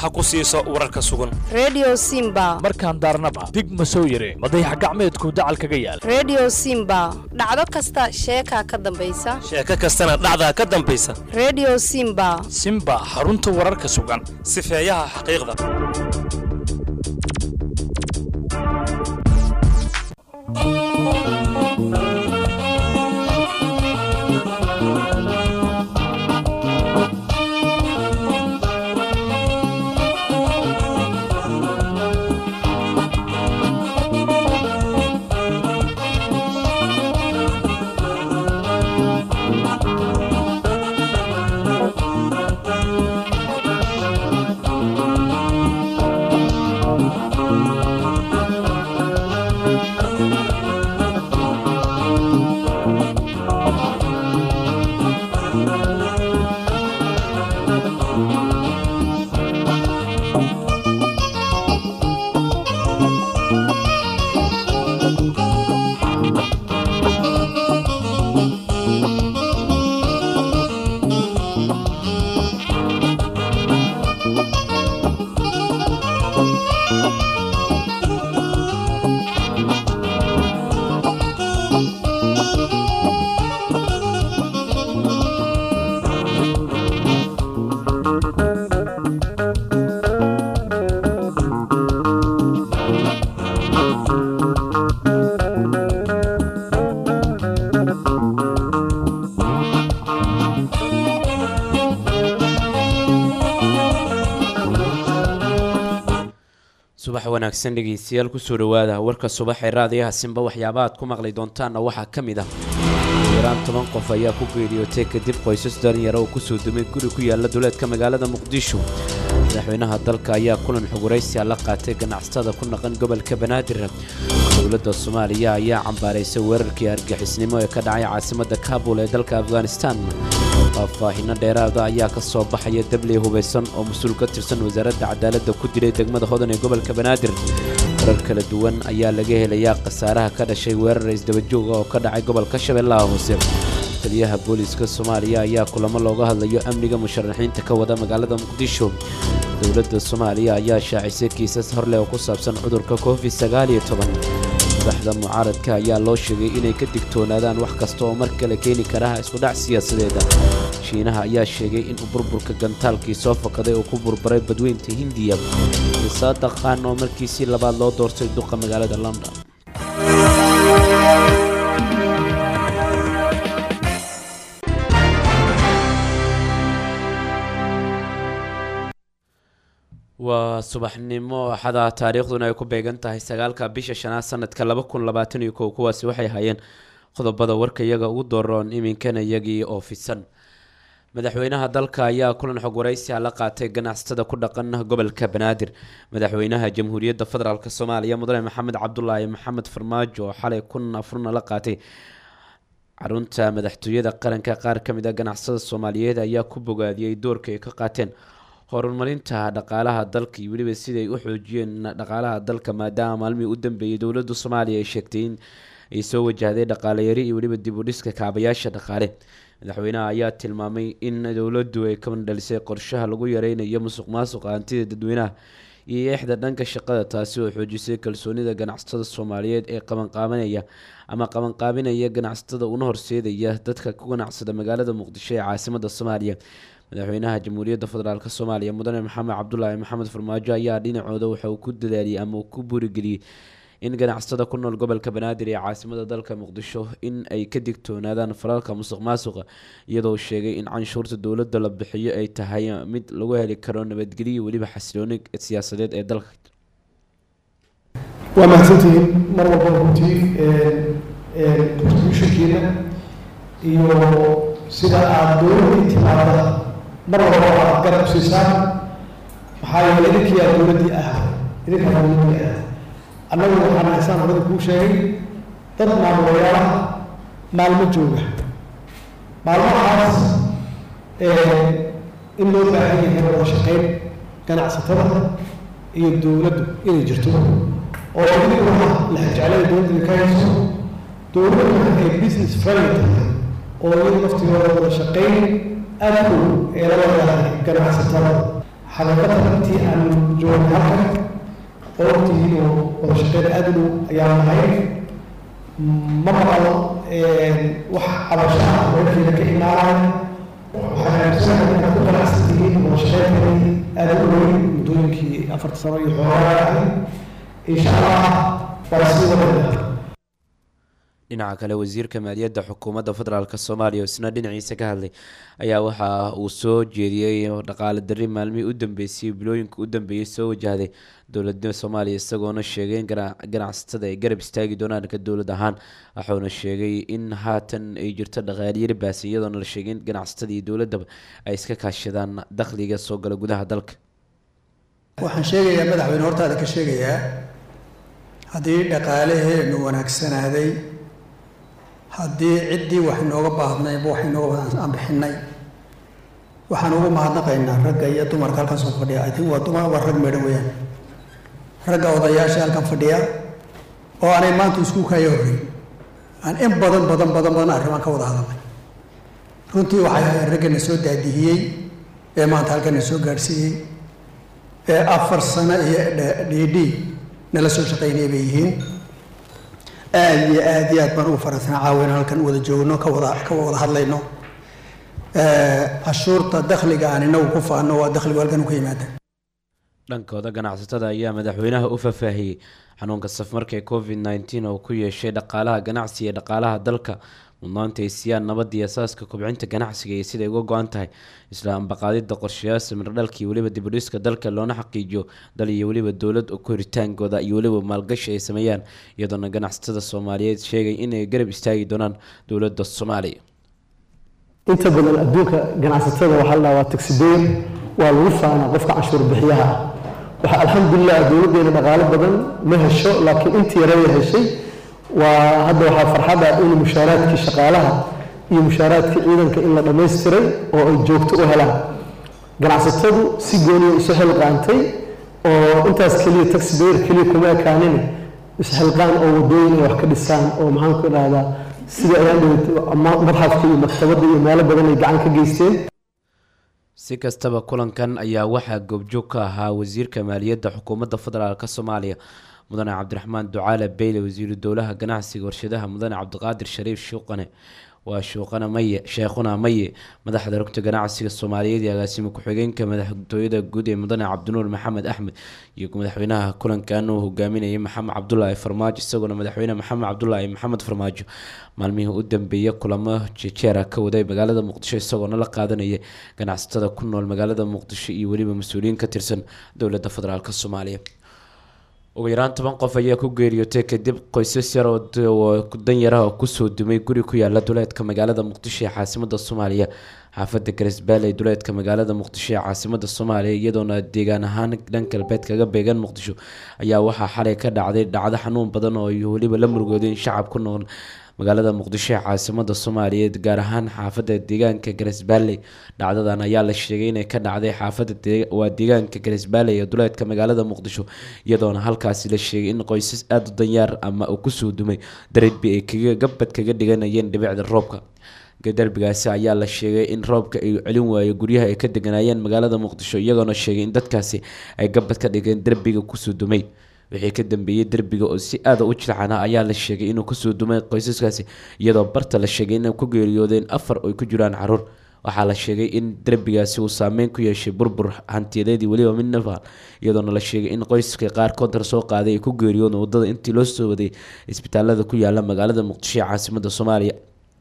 ha ku siiso wararka sugan redio simba markaan daarnaba dig ma soo yire madayax gacmeedku dacal kaga yaal redio simba dhacdo kasta sheekaa ka dambaysa sheeko kastana dhacdaa ka dambaysa redio simba simba xarunta wararka sugan sifeeyaha xaqiiqda subax wanaagsan dhegeystayaal kusoo dhawaada warka subax ee raadiyaha simba waxyaaba aad ku maqli doontaanna waxaa ka mid ah yaraan toban qof ayaa ku geeriyootay kadib qoysas dalinyaro oo kusoo dumay guri ku yaala duleedka magaalada muqdisho madaxweynaha dalka ayaa kulan xuguraysia la qaatay ganacsatada ku naqan gobolka banaadir dowladda soomaaliya ayaa cambaaraysay weerarkii argixisnimo ee ka dhacay caasimadda kaabul ee dalka afghanistan faahfaahino dheeraada ayaa ka soo baxaya dabley hubaysan oo mas-uul ka tirsan wasaaradda cadaaladda ku dilay degmada hodan ee gobolka banaadir warar kala duwan ayaa laga helayaa khasaaraha ka dhashay weerar isdabajooga oo ka dhacay gobolka shabeellaha hoose taliyaha booliiska soomaaliya ayaa kulamo looga hadlayo amniga musharaxiinta ka wada magaalada muqdisho dowladda soomaaliya ayaa shaacisay kiisas horleh oo ku saabsan cudurka covid sagaaliyo toban madaxda mucaaradka ayaa loo sheegay inay ka digtoonaadaan wax kasta oo mar kale keeni karaha iskudhac siyaasadeeda shiinaha ayaa sheegay in burburka gantaalkii soo fakaday uu ku burburay badweynta hindiya isaada khan oo markiisii labaad loo doortay duqa magaalada london waa subaxnimo axada taariikhduna ay ku beegan tahay sagaalka bisha shanaad sanadka laba kun labaatan iyo kow kuwaasi waxay hayeen qodobada warka iyaga ugu dooroon iminkana iyagii oo fidsan madaxweynaha dalka ayaa kulan xog waraysi la qaatay ganacsatada ku dhaqan gobolka banaadir madaxweynaha jamhuuriyadda federaalk soomaaliya mudane maxamed cabdulaahi maxamed farmaajo oo xalay kun afurna la qaatay xarunta madaxtooyada qaranka qaar ka mid a ganacsatada soomaaliyeed ayaa ku bogaadiyey doorka ay ka qaateen horumarinta dhaqaalaha dalka iyo weliba siday u xoojiyeen dhaqaalaha dalka maadaama maalmihii u dambeeyay dowladda soomaaliya ay sheegtay in ay soo wajahday dhaqaaleyari iyo weliba dib u dhiska kaabayaasha dhaqaale madaxweynaha ayaa tilmaamay in dowladdu ay kaban dhalisay qorshaha lagu yareynayo musuq maasuqa hantida dadweynaha iyo eexda dhanka shaqada taasi oo xoojisay kalsoonida ganacsatada soomaaliyeed ee qabanqaabanaya ama qabanqaabinaya ganacsatada una horseedaya dadka ku ganacsada magaalada muqdisho ee caasimada soomaaliya madaxweynaha jamhuuriyadda federaalk soomaaliya mudane maxamed cabdulaahi maxamed farmaajo ayaa dhinacooda waxa uu ku dadaaliyey ama uu ku buurigeliyey in ganacsatada ku nool gobolka banaadir ee caasimada dalka muqdisho in ay ka digtoonaadaan falalka musuq maasuqa iyadoo sheegay in canshuurta dowladda la bixiyo ay tahay mid lagu heli karo nabadgelyo weliba xasilooni siyaasadeed ee dalka waa mahadsantihiin mar walba runtii contributionkiina iyo sida aada dowladda intimaadada mar walba aad garab siisaan maxaa yeele idinkii aad dowladdii ahaday idinkaa dowladdii ahaday annagu waxaan haysaan horada kuu sheegay dad maamulayaala maalmo jooga maalmahaas in loo baahan yahay wada shaqeyn ganacsatada iyo dowladdu inay jirto oo idinkuna lexjeclada dowladda idinka hayso dowladduna ay business friendly tahay oo iyadu naftigooda wada shaqeyn aada u ee la wadahay ganacsatada xaqiiqatan intii aan joogay halkan oogtihiin oo wada shaqeyn aada u dhow ayaan nahay ma maqalo wax cabasho ah weelkeeda ka imaanaya waxaan aaminsanahay inaad ku qanacsan tihiin wada shaqeynteedii aada u weyn muddooyinkii afarta sano iyo xoogaa ahay insha allah waa sii wadada dhinaca kale wasiirka maaliyadda xukuumadda federaalk soomaaliya oo isna dhinaciisa ka hadlay ayaa waxa uu soo jeediyey dhaqaale darri maalmihii u dambeysay bilooyinka u dambeeyey soo wajahday dowladnimada soomaaliya isagoona sheegay in ganacsatada ay garab istaagi doonaan ka dowlad ahaan wuxuuna sheegay in haatan ay jirto dhaqaaliyari baasan iyadoona la sheegay in ganacsatada iyo dowladaba ay iska kaashadaan dakhliga soo gala gudaha dalka waxaan sheegayaa madaxweyne hortaada ka sheegayaa haddii dhaqaalaheenu wanaagsanaaday haddii ciddii wax inooga baahdnayba wax inooga aan bixinay waxaan ugu mahadnaqaynaa ragga iyo dumarka halkan soo fadhiya i think waa dumar waa rag meedhan weeyaan ragga odayaasha halkan fadhiya oo aanay maanta isku kaya horey aan in badan badan badan badan arrimaan ka wada hadalnay runtii waxay ahayd ragga na soo daadihiyey ee maanta halkan na soo gaadhsiiyey ee afar sano iyo d d nala soo shaqaynaya bay yihiin aada iyo aada iyo aad baan ugu faraxsanaa caawina halkan wada joogno ka wada ka wada hadlayno cashuurta dakhliga aan inagu ku faano waa dakhligu halkan ka yimaada dhankooda ganacsatada ayaa madaxweynaha u faahfaahiyey xanuunka safmarka ee covid nneteen oo ku yeeshay dhaqaalaha ganacsi iyo dhaqaalaha dalka mudnaanta ay siiyaan nabadii asaaska kobcinta ganacsiga iyo siday uga go-an tahay isla ambaqaadida qorshayaasha mirdhalka iyo weliba dibudhiska dalka loona xaqiijiyo dal iyo weliba dowlad koritaankooda iyo weliba maalgashi ay sameeyaan iyadoona ganacsatada soomaaliyeed sheegay inay garab istaagi doonaan dowladda soomaaliya inta badan adduunka ganacsatada waxaa la dhahaa taxibeyn waa lagu faanaa qofka canshuur bixiyaha ah waxa alxamdulilah dowladdeena dhaqaalo badan ma hesho laakiin intii yaraya heshay waa hadda waxaa farxad ah in mushaaraadkii shaqaalaha iyo mushaaraadkii ciidanka in la dhammaystiray oo ay joogto u helaan ganacsatadu si gooniya isu xilqaantay oo intaas keliya taxibeyer keliya kuma ekaanin isxilqaan oo wadooyin ay wax ka dhisaan oo maxaan ku idhahdaa sida ayaan dhaweyt madxafka iyo maktabadda iyo meelo badan ay gacan ka geysteen si kastaba kulankan ayaa waxaa goobjoog ka ahaa wasiirka maaliyadda xukuumadda federaalk soomaaliya mudane cabdiraxmaan ducaale beyle wasiiru dowlaha ganacsiga warshadaha mudane cabdiqaadir shariif shuuqane waa shuuqana maye sheekhuna maye madaxda rugta ganacsiga soomaaliyeed iyo agaasimo ku-xigeenka madaxtooyada guud ee mudane cabdinuur maxamed axmed iyo madaxweynaha kulankan uu hogaaminayay maxamed cabdulaahi farmaajo isagoona madaxweyne maxamed cabdulaahi maxamed farmaajo maalmihii u dambeeyay kulamo jejeera ka waday magaalada muqdisho isagoona la qaadanaya ganacsatada ku nool magaalada muqdisho iyo weliba mas-uuliyiin ka tirsan dowladda federaalk soomaaliya ugu yaraan toban qof ayaa ku geeriyootay kadib qoysas yar oo danyaraha oo kusoo dumay guri ku yaala duleedka magaalada muqdisho ee caasimada soomaaliya xaafada garisbaale ee duleedka magaalada muqdisho ee caasimada soomaaliya iyadoona deegaan ahaan dhan galbeed kaga beegan muqdisho ayaa waxaa xalay ka dhacday dhacdo xanuun badan oo weliba la murgoodeen shacab ku nool magaalada muqdisho ee caasimada soomaaliyeed gaar ahaan xaafada deegaanka garisbaale dhacdadan ayaa la sheegay inay ka dhacday xaafada waa deegaanka garisbaale ee duleedka magaalada muqdisho iyadoona halkaasi la sheegay in qoysas aada u danyaar ama uu kusoo dumay darbi ay kaga gabad kaga dhiganayeen dhibicda roobka darbigaasi ayaa la sheegay in roobka ay celin waayo guryaha ay ka deganaayeen magaalada muqdisho iyagoona sheegay in dadkaasi ay gabad ka dhigeen derbiga kusoo dumay wixii ka dambeeyey derbiga oo si aada u jilcana ayaa la sheegay inuu kusoo dumay qoysaskaasi iyadoo barta la sheegay inay ku geeriyoodeen afar oy ku jiraan caruur waxaa la sheegay in derbigaasi uu saameyn ku yeeshay burbur hantiyadeedii weliba mid nafaal iyadoona la sheegay in qoyska qaar kontar soo qaaday ay ku geeriyoodeen wadada intii loo soo waday isbitaalada ku yaala magaalada muqdisho ee caasimada soomaaliya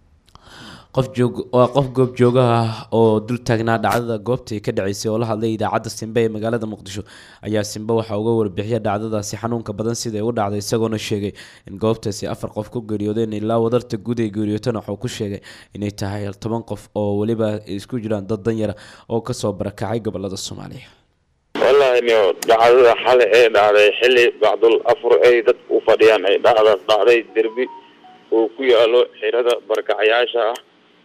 qof joog waa qof goob joogaha ah oo dul taagnaa dhacdada goobta ay ka dhaceysay oo la hadlay idaacadda simbe ee magaalada muqdisho ayaa simbe waxaa uga warbixiya dhacdadaasi xanuunka badan siday u dhacday isagoona sheegay in goobtaasi afar qof ku geeriyoodeen ilaa wadarta guud ay geeriyootana wuxuu ku sheegay inay tahay toban qof oo weliba isku jiraan dad danyara oo kasoo barakacay gobolada soomaaliya wallaahi nio dhacdada xale ee dhacday xilli bacdul afur ay dadku u fadhiyaan ay dhacdaas dhacday derbi uu ku yaalo xirada barakacayaasha ah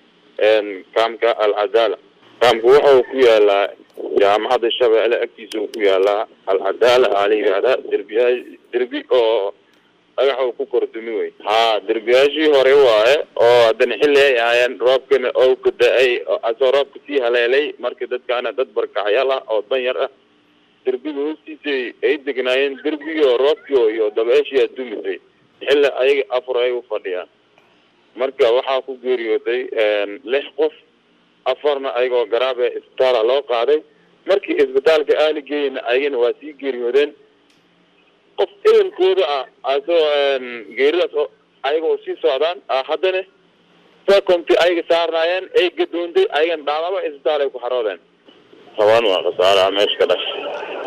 kaamka alcadaala kaamku waxa uu ku yaalaa jaamacadda shabeelle agtiisa uu ku yaalaa alcadaala aa la yidhaahdaa derbiya derbi oo dhagax uu ku kordumi wey haa derbiyaashii hore waaye oo haddana xilli ay ahaayeen roobkana oo ka da-ay oo asoo roobka sii haleelay marka dadkaana dad barkacyaal ah oo danyar ah derbiga hoostiisa ay degnaayeen derbigii oo roobkii iyo dabeeshii dumisay xilli ayaga afur ay u fadhiyaan marka waxaa ku geeriyooday lix qof afarna ayagoo garaabe isbitaala loo qaaday markii isbitaalka aali geeyna ayagana waa sii geeriyoodeen qof ehelkooda ah asoo geeridaas oo ayaga oo sii socdaan haddana secomti ayaga saarnaayeen ay gadoontay ayagana dhaawaba isbitaal ay ku xaroodeen toban waa khasaaraha meesha ka dhashay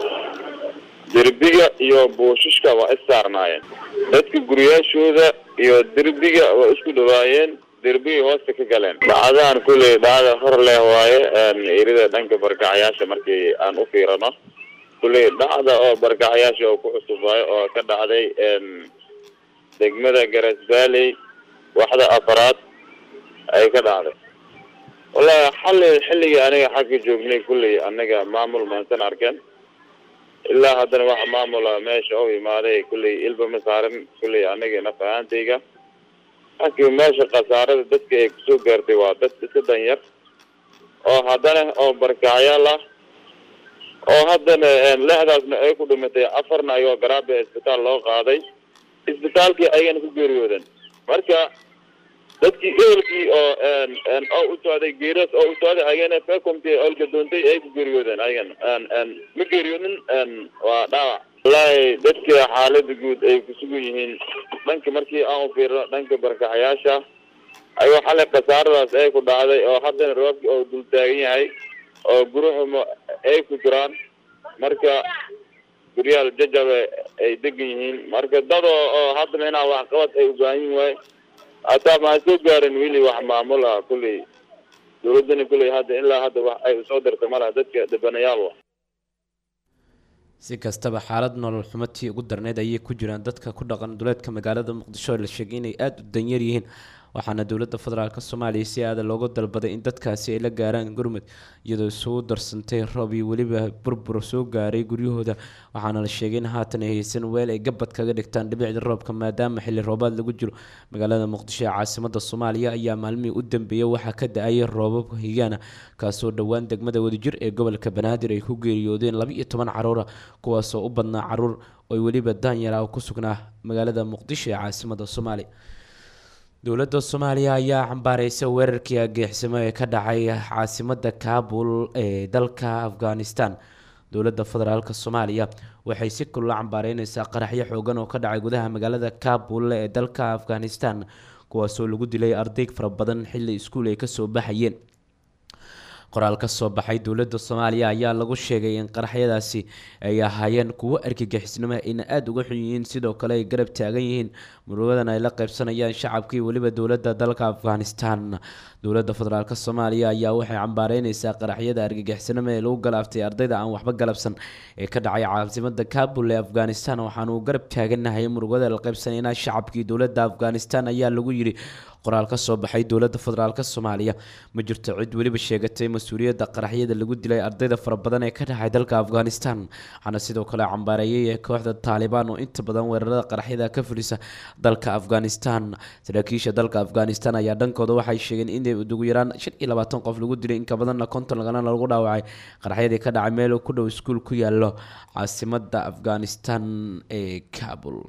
derbiga iyo buushishka waa is saarnaayeen dadka guryaashooda iyo derbiga waa isku dhawaayeen derbigay hoosta ka galeen dhacdahan kulley dhacda hor leh waaye erida dhanka barkacyaasha markii aan u fiirano kulley dhacda oo barkacyaasha oo ku cusub waayo oo ka dhacday degmada garas valley waxda afaraad ay ka dhacday wallahi xalli xilligii aniga xagga joognay kulley anaga maamul maansan arkeen ilaa haddana waxa maamula meesha u imaaday kulley ilba ma saarin kulley aniga naf ahaantayga laakiin meesha khasaarada dadka ay kusoo gaartay waa dad iska danyar oo haddana oo barkacyaal ah oo haddana lexdaasna ay ku dhimatay afarna ayoo garaabe isbitaal loo qaaday isbitaalkii ayagana ku geeriyooden marka dadkii ehelkii oo oo u socday geeras oo u socday ayagana fecomti olgadoontay ay ku geeriyoodeen ayagana ma geeriyoonin waa dhaawac wallaahi dadka xaalada guud ay kusugan yihiin dhanka markii aan u fiirno dhanka barkacayaasha ayuu xalay khasaaradaas ay ku dhacday oo haddana roobki oo dul taagan yahay oo guruxuma ay ku jiraan marka guryaal jajabe ay degan yihiin marka dad oo oo haddana inaa waxqabad ay u baahan yihin waay hataa maa soo gaarin weli wax maamul ah kulley dawladdana kulley hadda ilaa hadda wax ay usoo dirta malaha dadka dhibanayaal wa si kastaba xaalad nolol xumatii ugu darneyd ayay ku jiraan dadka ku dhaqan duleedka magaalada muqdisho oo la sheegay inay aada u danyar yihiin waxaana dowladda federaalk soomaaliya si aada looga dalbaday in dadkaasi ay la gaaraan gurmud iyadoo isugu darsantay roob iyo weliba burbur soo gaaray guryahooda waxaana la sheegay in haatan ay haysan weel ay gabad kaga dhigtaan dhibicda roobka maadaama xilli roobaad lagu jiro magaalada muqdisho ee caasimada soomaaliya ayaa maalmihii u dambeeyay waxaa ka da-ayay roobab higaana kaasoo dhowaan degmada wadajir ee gobolka banaadir ay ku geeriyoodeen laba iyo toban caruura kuwaasoo u badnaa caruur oo weliba daanyara ku sugnaa magaalada muqdisho ee caasimada soomaaliya dowladda soomaaliya ayaa cambaareysa weerarkii ageexsimo ee ka dhacay caasimada kaabul ee dalka afghanistan dowladda federaalk soomaaliya waxay si kulula cambaareyneysaa qaraxyo xoogan oo ka dhacay gudaha magaalada kaabul ee dalka afghanistan kuwaasoo lagu dilay arday fara badan xilli iskuul ay kasoo baxayeen qoraal ka soo baxay dowladda soomaaliya ayaa lagu sheegay in qaraxyadaasi ay ahaayeen kuwo argagixisnimo ayna aada uga xun yihiin sidoo kale ay garab taagan yihiin murugadan ay la qeybsanayaan shacabkii weliba dowladda dalka afghanistan dowladda federaalk soomaaliya ayaa waxay cambaareyneysaa qaraxyada argagixisnimo ee lagu galaaftay ardayda aan waxba galabsan ee ka dhacay caasimada kabul ee afghanistan waxaanu garab taaganahay murugada la qeybsanayna shacabkii dowladda afghanistan ayaa lagu yiri qoraal ka soo baxay dowladda federaalk soomaaliya ma jirto cid weliba sheegatay mas-uuliyadda qaraxyada lagu dilay ardayda fara badan ee ka dhacay dalka afghanistan waxaana sidoo kale cambaareeyay kooxda taalibaan oo inta badan weerarada qaraxyada ka fulisa dalka afghanistan saraakiisha dalka afghanistan ayaa dhankooda waxay sheegeen inay ugu yaraan shan iyo labaatan qof lagu dilay inka badanna konton lagana lagu dhaawacay qaraxyadii ka dhacay meel ku dhow iskuul ku yaalo caasimada afghanistan ee kabul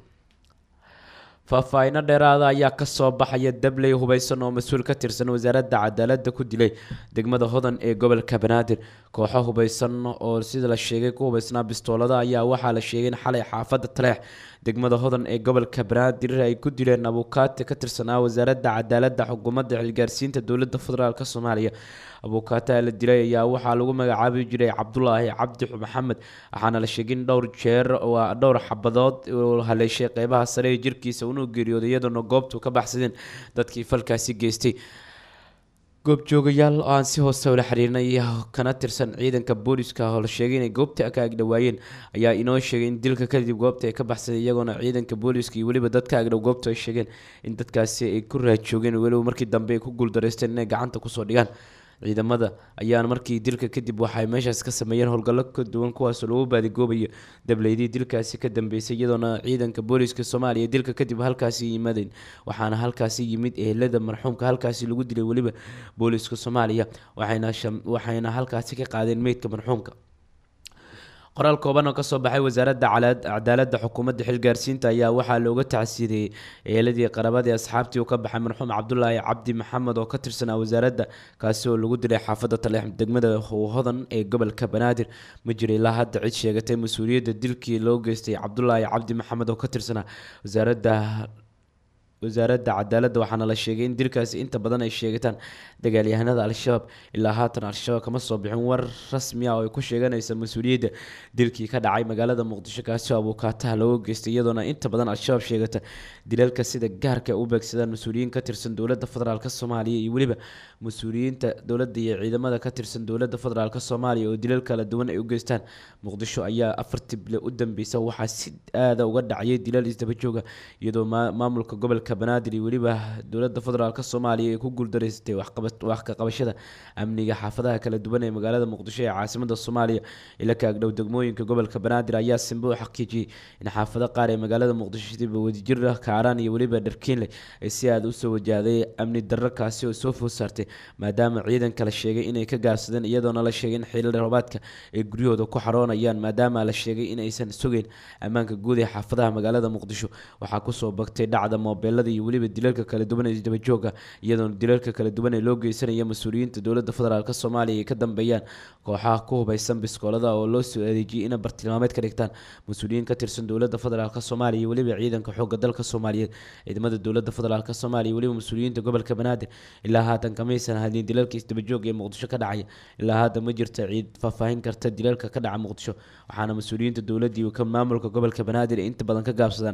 faahfaahiino dheeraada ayaa kasoo baxaya dabley hubeysan oo mas-uul ka tirsan wasaaradda cadaaladda ku dilay degmada hodan ee gobolka banaadir kooxo hubeysan oo sida la sheegay ku hubeysnaa bistoolada ayaa waxaa la sheegay in xalay xaafadda taleex degmada hodan ee gobolka banaadir ay ku dileen abuukaate ka tirsanaa wasaaradda cadaaladda xukuumadda xilgaarsiinta dowladda federaalk soomaaliya abuukaataha la dilay ayaa waxaa lagu magacaabi jiray cabdulaahi cabdi maxamed waxaana la sheegay in dhowr jeer waa dhowr xabadood uu haleeshay qeybaha sare ee jirkiisa unuu geeriyooday iyadoona goobtu ka baxsadeen dadkii falkaasi geystay goobjoogayaal oo aan si hoose ula xiriirnay kana tirsan ciidanka booliska oo la sheegay inay goobta ka agdhowaayeen ayaa inoo sheegay in dilka kadib goobta ay ka baxsaday iyagoona ciidanka booliska iyo weliba dadka agdhow goobta ay sheegeen in dadkaasi ay ku raajoogeen weliba markii dambe ay ku guuldareysteen inay gacanta kusoo dhigaan ciidamada ayaan markii dilka kadib waxay meeshaas ka sameeyeen howlgallo ka duwan kuwaasoo lagu baadigoobayo dableydii dilkaasi ka dambeysay iyadoona ciidanka booliska soomaaliya dilka kadib halkaasi yimaadeen waxaana halkaasi yimid ehelada marxuumka halkaasi lagu dilay weliba booliska soomaaliya waxayna sham- waxayna halkaasi ka qaadeen meydka marxuumka qoraal kooban oo kasoo baxay wasaaradda cala- cadaaladda xukuumadda xilgaarsiinta ayaa waxaa looga tacsiiriyey eeladii qarabadii asxaabtii uu ka baxay marxuum cabdulaahi cabdi maxamed oo ka tirsanaa wasaaradda kaasi oo lagu dilay xaafadda taleex degmada hodan ee gobolka banaadir ma jira ilaa hadda cid sheegatay mas-uuliyadda dilkii loo geystay cabdulaahi cabdi maxamed oo ka tirsanaa wasaaradda wasaaradda cadaaladda waxaana la sheegay in dilkaasi inta badan ay sheegataan dagaalyahanada al-shabaab ilaa haatan al-shabaab kama soo bixin war rasmi ah oo ay ku sheeganaysa mas-uuliyadda dilkii ka dhacay magaalada muqdisho kaasi oo abuukaataha looga geystay iyadoona inta badan al-shabaab sheegata dilalka sida gaarka ay u beegsadaan mas-uuliyiin ka tirsan dowladda federaalk soomaaliya iyo weliba mas-uuliyiinta dowladda iyo ciidamada ka tirsan dowladda federaalk soomaaliya oo dilal kala duwan ay u geystaan muqdisho ayaa afartii bile u dambeysa waxaa si aada uga dhacayay dilal isdaba jooga iyadoo maa- maamulka gobolka banaadir iyo weliba dowladda federaalk soomaaliya ay ku guuldareysatay waxqaba- wax ka qabashada amniga xaafadaha kala duwan ee magaalada muqdisho ee caasimada soomaaliya ila ka agdhow degmooyinka gobolka banaadir ayaa simbe u xaqiijiyey in xaafado qaar ee magaalada muqdisho sidaba wadajir kaaraan iyo weliba dharkiinle ay si aada usoo wajahday amni darro kaasi oo soo food saartay maadaama ciidanka la sheegay inay ka gaarsadeen iyadoona la sheegay in xilli roobaadka ay guryahooda ku xaroonayaan maadaama la sheegay in aysan sugeyn ammaanka guud ee xaafadaha magaalada muqdisho waxaa kusoo bagtay dhacda moobeelada iyo weliba dilalka kala duwan ee isdabajooga iyadoona dilalka kala duwan ee loo geysanaya mas-uuliyiinta dowladda federaalk soomaaliya ay ka dambeeyaan kooxaha ku hubeysan biskoolada oo loo soo adeejiyay inay bartilmaameed ka dhigtaan mas-uuliyiin ka tirsan dowladda federaalk soomaaliya iyo weliba ciidanka xoogga dalka soomaaliyeed ciidamada dowladda federaalk soomaaliya iyo weliba mas-uuliyiinta gobolka banaadir ilaa haatan kamaysan hadin dilalka isdabajooga ee muqdisho ka dhacaya ilaa haatan ma jirta ciid faahfaahin karta dilalka ka dhaca muqdisho waxaana mas-uuliyiinta dowladda iyo ka maamulka gobolka banaadir ay inta badan ka gaabsadaan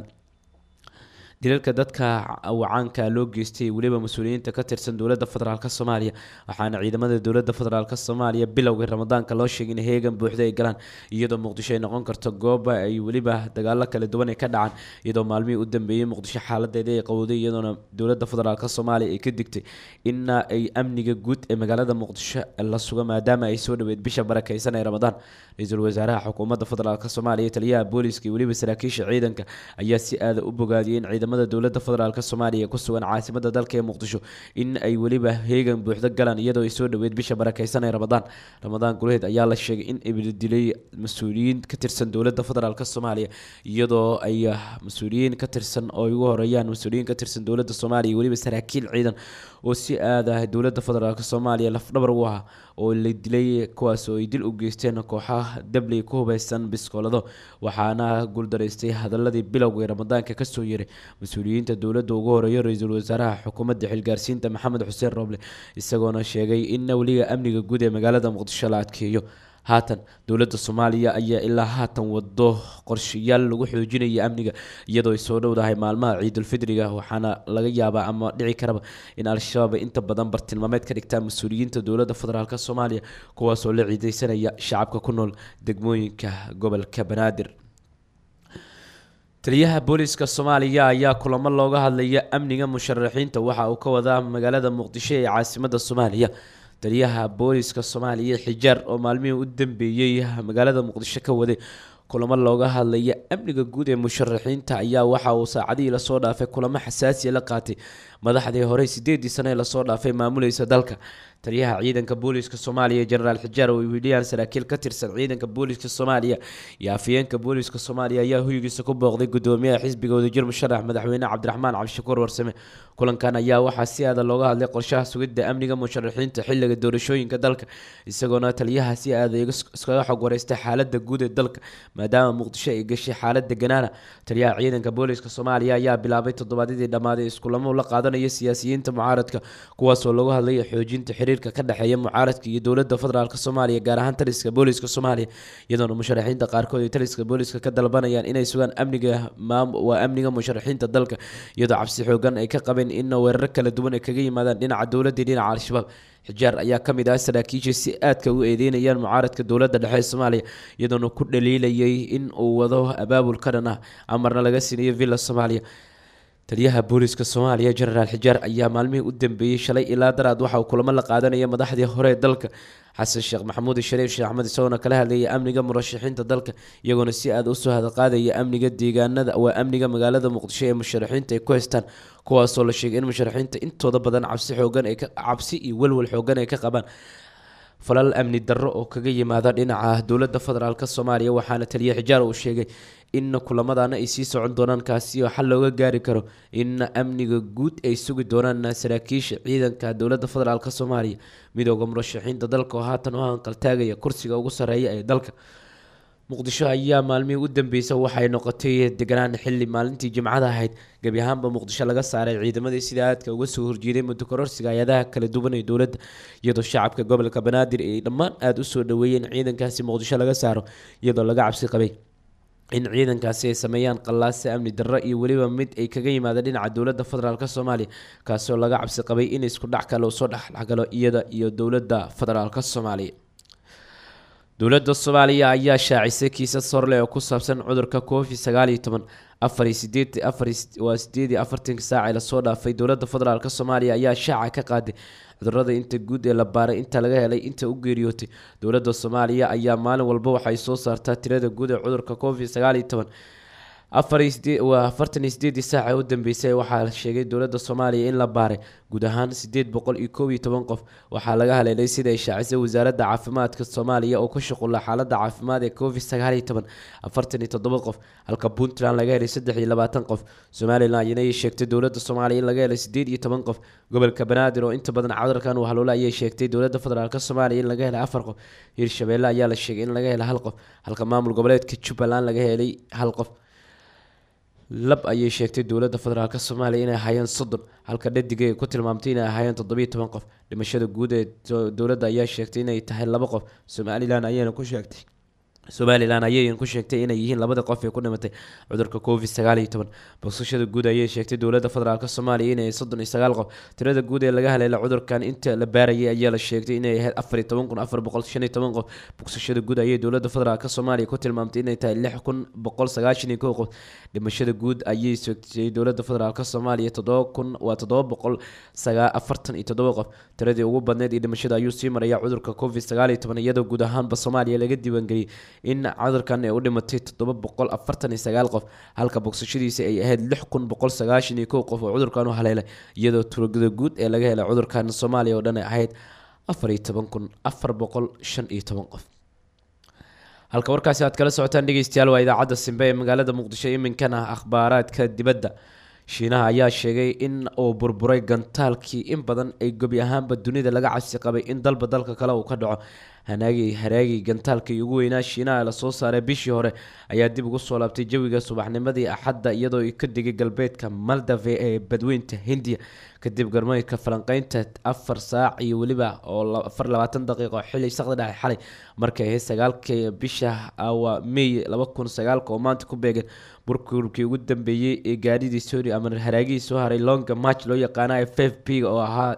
dilalka dadka wacaanka loo geystay weliba mas-uuliyiinta ka tirsan dowladda federaalk soomaaliya waxaana ciidamada dowladda federaalk soomaaliya bilowgii ramadaanka loo sheegay in heegan buuxda ay galaan iyadoo muqdisho ay noqon karto gooba ay weliba dagaalo kala duwan ay ka dhacaan iyadoo maalmihii u dambeeyey muqdisho xaaladeeda ay qowday iyadoona dowladda federaalk soomaaliya ay ka digtay in ay amniga guud ee magaalada muqdisho la sugo maadaama ay soo dhaweyd bisha barakeysan ee ramadaan ra-iisul wasaaraha xukuumadda federaalk soomaaliya taliyaha booliska iyo weliba saraakiisha ciidanka ayaa si aada u bogaadiyay in ciidamada dowladda federaalk soomaaliya ee ku sugan caasimada dalka ee muqdisho in ay weliba heegan buuxdo galaan iyadoo ay soo dhaweyd bisha barakeysan ee ramadaan ramadaan guleed ayaa la sheegay in ay dilay mas-uuliyiin ka tirsan dowladda federaalk soomaaliya iyadoo ay ah, mas-uuliyiin ka tirsan oo ay ugu horeeyaan mas-uuliyiin ka tirsan dowladda soomaaliya iyo weliba saraakiil ciidan oo si aad ah dowladda federaalk soomaaliya lafdhabar u ah oo la dilay kuwaas oo ay dil u geysteen kooxaha dabley ku hubeysan biskoolado waxaana guuldaraystay hadaladii bilowgii ramadaanka kasoo yeray mas-uuliyiinta dowladda ugu horeeya ra-iisul wasaaraha xukuumadda xilgaarsiinta maxamed xuseen rooble isagoona sheegay in weliga amniga guud ee magaalada muqdisho la adkeeyo haatan dowladda soomaaliya ayaa ilaa haatan wado qorshayaal lagu xoojinaya amniga iyadoo ay soo dhowdahay maalmaha ciidulfidriga waxaana laga yaabaa ama dhici karaba in al-shabaab ay inta badan bartilmaameed ka dhigtaan mas-uuliyiinta dowladda federaalk soomaaliya kuwaasoo la ciideysanaya shacabka ku nool degmooyinka gobolka banaadir taliyaha booliska soomaaliya ayaa kulamo looga hadlaya amniga musharaxiinta waxa uu ka wadaa magaalada muqdisho ee caasimada soomaaliya taliyaha booliska soomaaliya xijaar oo maalmihii u dambeeyey magaalada muqdisho ka waday kulamo looga hadlaya amniga guud ee musharaxiinta ayaa waxa uu saacadihii lasoo dhaafay kulamo xasaasiya la qaatay madaxdii horey sideedii sane ee lasoo dhaafay maamulaysa dalka taliyaha ciidanka booliska soomaaliya jenaraal xijaar oo wiliyaan saraakiil ka tirsan ciidanka booliska soomaaliya iyo afhayeenka booliska soomaaliya ayaa hoygiisa ku booqday gudoomiyaha xisbiga wadajir musharax madaxweyne cabdiraxmaan cabdishakuur warsame kulankan ayaa waxaa si aada looga hadlay qorshaha sugidda amniga musharaxiinta xiliga doorashooyinka dalka isagoona taliyaha si aada iskaga xog wareystay xaalada guud ee dalka maadaama muqdisho ay gashay xaalada ganaana taliyaha ciidanka booliska soomaaliya ayaa bilaabay toddobaadyadii dhammaaday iskulamo la qaadanaya siyaasiyiinta mucaaradka kuwaasoo lagu hadlaya xoojinta xiriirka ka dhexeeya mucaaradka iyo dowladda federaalk soomaaliya gaar ahaan taliska booliska soomaaliya iyadoona musharaxiinta qaarkood ay taliska booliska ka dalbanayaan inay sugaan amniga waa amniga musharaxiinta dalka iyadoo cabsi xoogan ay ka qabeen in weeraro kala duwan ay kaga yimaadaan dhinaca dowladda iyo dhinaca al-shabaab xijaar ayaa ka mid ah saraakiisha si aadka u eedeynayaan mucaaradka dowladda dhexe ee soomaaliya iyadoona ku dhaliilayay in uu wado abaabul ka dhan ah amarna laga siinayo villa soomaaliya taliyaha booliska soomaaliya jenaraal xijaar ayaa maalmihii u dambeeyey shalay ilaa daraad waxa uu kulamo la qaadanaya madaxdii hore ee dalka xasan sheekh maxamuud shariif sheekh axmed isagoona kala hadlayay amniga murashaxiinta dalka iyagoona si aad usoo hadalqaadaya amniga deegaanada waa amniga magaalada muqdisho ee musharaxiinta ay ku haystaan kuwaasoo la sheegay in musharaxiinta intooda badan cabsi xoogan ay ka cabsi iyo welwel xoogan ay ka qabaan falal amni darro oo kaga yimaada dhinaca dowladda federaalk soomaaliya waxaana taliya xijaar uu sheegay in kulamadaana ay sii socon doonaan kaasi oo xal looga gaari karo in amniga guud ay sugi doonaan saraakiisha ciidanka dowladda federaalk soomaaliya midooda murashaxiinta dalka oo haatan u hanqaltaagaya kursiga ugu sarreeya ee dalka muqdisho ayaa maalmihii u dambeysay waxay noqotay deganaan xili maalintii jimcada ahayd gebi ahaanba muqdisho laga saaray ciidamadii sida aadka uga soo horjeeday muddo kororsiga hay-adaha kala duwan ee dowladda iyadoo shacabka gobolka banaadir ay dhammaan aada usoo dhaweeyeen ciidankaasi muqdisho laga saaro iyadoo laga cabsi qabay in ciidankaasi ay sameeyaan qallaase amni darro iyo weliba mid ay kaga yimaada dhinaca dowladda federaalk soomaaliya kaasoo laga cabsi qabay in isku dhac kale uu soo dhexdhexgalo iyada iyo dowladda federaalk soomaaliya dowladda soomaaliya ayaa shaacisay kiisas horleh oo ku saabsan cudurka covid sagaal iyo toban afar iyo sideed afar waa sideed iyo afartanka saac ee lasoo dhaafay dowladda federaalk soomaaliya ayaa shaaca ka qaaday cudurada inta guud ee la baaray inta laga helay inta u geeriyootay dowladda soomaaliya ayaa maalin walba waxay soo saartaa tirada guud ee cudurka covid sagaal iyo toban afar iyo sideed waa afartan iyo sideedii saaca u dambeysay waxaa la sheegay dowladda soomaaliya in la baaray guud ahaan sideed boqol iyo koob iyo toban qof waxaa laga haleelay sida ay shaacisay wasaaradda caafimaadka soomaaliya oo ka shuqula xaaladda caafimaad ee covid sagaal iyo toban afartan iyo toddoba qof halka puntland laga helay saddex iyo labaatan qof somalilan ayana ay sheegtay dowladda soomaaliya in laga helay sideed iyo toban qof gobolka banaadir oo inta badan cudurkan uu haloola ayay sheegtay dowladda federaalk soomaaliya in laga helay afar qof hirshabeelle ayaa la sheegay in laga helay hal qof halka maamul goboleedka jubbaland laga helay hal qof lab ayay sheegtay dowladda federaalk soomaaliya inay ahaayeen soddon halka dhadiga ay ku tilmaamtay inay ahaayeen toddobiyo toban qof dhimashada guud ee dowladda ayaa sheegtay inay tahay laba qof somalilan ayayna ku sheegtay somalilan ayay ku sheegtay inay yihiin labada qof ee ku dhimatay cudurka covid sagaal iyo toban bogsashada guud ayay sheegtay dowladda federaalk soomaaliya inay soddon iyo sagaal qof tirada guud ee laga haleela cudurkan inta la baarayay ayaa la sheegtay inay ahayd afar iyo toban kun afar boqol shan iyo toban qof bogsashada guud ayay dowladda federaalk soomaaliya ku tilmaamtay inay tahay lix kun boqol sagaashan iyo kow qof dhimashada guud ayay sheegtay dowladda federaalk soomaaliya toddoba kun waa toddoba boqol sagaa afartan iyo toddoba qof tiradii ugu badneyd iyo dhimashada ayuu sii maraya cudurka covid sagaal iyo toban iyadoo guud ahaanba soomaaliya laga diiwaangeliyey in cudurkan ay u dhimatay toddoba boqol afartan iyo sagaal qof halka bogsashadiisa ay ahayd lix kun boqol sagaashan iyo kow qof oo cudurkan u haleelay iyadoo turagada guud ee laga helay cudurkan soomaaliya oo dhan ay ahayd afar iyo toban kun afar boqol shan iyo toban qof halka warkaasi aad kala socotaan dhegeystayaal waa idaacadda simbe ee magaalada muqdisho iminkana akhbaaraadka dibadda shiinaha ayaa sheegay in uu burburay gantaalkii in badan ay gebi ahaanba dunida laga cabsi qabay in dalba dalka kale uu ka dhaco hanaagi haraagii gantaalkii ugu weynaa shiinaha lasoo saaray bishii hore ayaa dib ugu soo laabtay jawiga subaxnimadii axadda iyadoo ka digay galbeedka maldave ee badweynta hindiya kadib garmeydka falanqeynta afar saac iyo weliba oo afar labaatan daqiiqo xili saqda dhexe xalay markay ahayd sagaalkii bisha awa may laba kun sagaalka oo maanta ku beegan burburkii ugu dambeeyey ee gaadhidii sori ama haraagihii soo haray longa match loo yaqaana f f p oo ahaa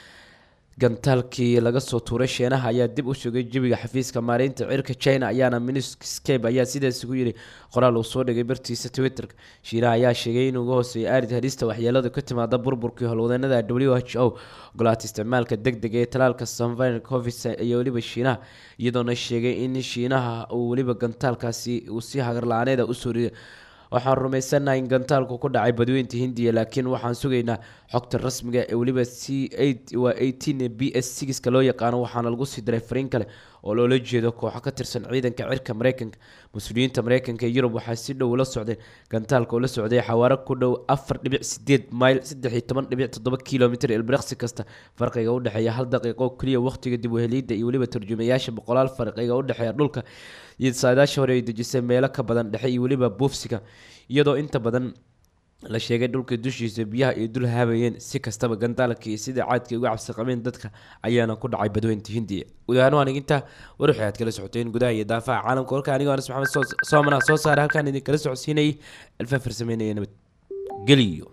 gantaalkii laga soo tuuray sheenaha ayaa dib u sugay jawiga xafiiska maareynta cirka china ayaana miniscape ayaa sidaas ugu yiri qoraal uu soo dhigay bartiisa twitterka shiinaha ayaa sheegay in uga hooseeya aarid halista waxyeelada ka timaada burburkii howlwadeenada w h o ogolaata isticmaalka deg dega ee talaalka sanvin covid iyo weliba shiinaha iyadoona sheegay in shiinaha uu weliba gantaalkaasi uu si hagar la-aaneeda usoo riday waxaan rumaysanahay in gantaalku ku dhacay badweynta hindiya laakiin waxaan sugaynaa xogta rasmiga ee weliba c waa eighteen b s sixka loo yaqaano waxaana lagu sii diray fariin kale oo loola jeedo kooxo ka tirsan ciidanka cirka mareykanka mas-uuliyiinta mareykanka iyo yurub waxaa si dhow ula socdeen gantaalka oo la socday xawaaro ku dhow afar dhibic sideed mayl saddex iyo toban dhibic toddoba kilomitr ilbiriqsi kasta farqiga u dhexeeya hal daqiiqo oo keliya waqtiga dib u helidda iyo weliba turjumayaasha boqolaal farqiga u dhexeeya dhulka iyo saadaasha hore ay dejisay meelo ka badan dhexe iyo weliba buufsiga iyadoo inta badan la sheegay dhulka dushiisa biyaha ay dul haabayeen si kastaba gantaalka iyo sida caadka uga cabsi qabeen dadka ayaana ku dhacay badweynta hindiya guud ahaan waan intaa waruxi aad kala socoteen gudaha iyo daafaha caalamka warka anigoo anas maxamed soomana soo saaray halkaan idin kala socodsiinayay alfa farsameynaya nabad geliyo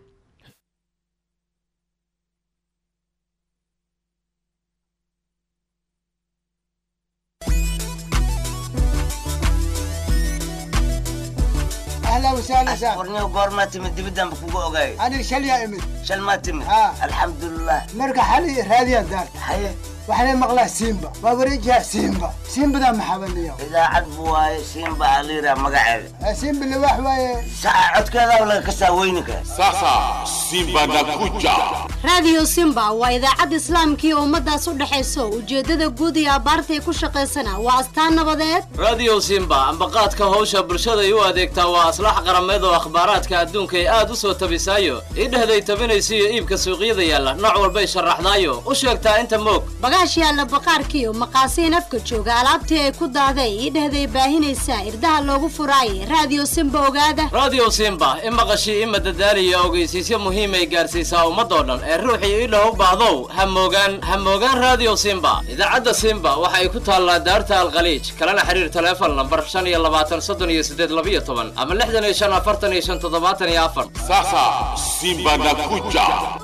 ahlan wasahlan sa warniyo goormaa timid dibidaan ba kugu ogaay aniga shal yaa imid shal maa timid Ha. alxamdulilah marka xali raadiyaan daarta haye waxaan maqlaa simba waa wareejiha simba simbadaa maxabaniyo idaacad bu waaye siinba aliira magaceeda simba liwaax waaye saca codkeedaa laga kasaa weyninka Sasa Simba nakuja. raadiyo simba waa idaacad islaamkii ummadaas u dhexayso ujeeddada guud iyo abbaartay ku shaqaysana waa astaan nabadeed radio simba ambaqaadka hawsha bulshaday u adeegtaa waa aslax qarameed oo akhbaaraadka adduunka ay aad u soo tabisaayo idhehday tabinaysa iyo iibka suuqyada yaalla nooc walbay sharaxdaayo u sheegtaa inta moog bagaash yaalla baqaarkiiyo maqaasiin afka jooga alaabtii ay ku daaday idhehday baahinaysaa irdaha loogu furaayay raadiyo simba ogaada radio simba i maqashii i madadaaliya ogeysiisyo muhiim ay gaarsiisaa ummadoo dhan ee ruuxii idhah u baahdow ha moogaan ha moogaan radio simba idaacadda simba waxa ay ku taallaa daarta alkhaliij kalena xiriir taleefon lambar shan iyo labaatan soddon iyo siddeed labiyo toban ama lixdan iyo shan afartan iyo shan toddobaatan iyo afar Sasa Simba nakuja.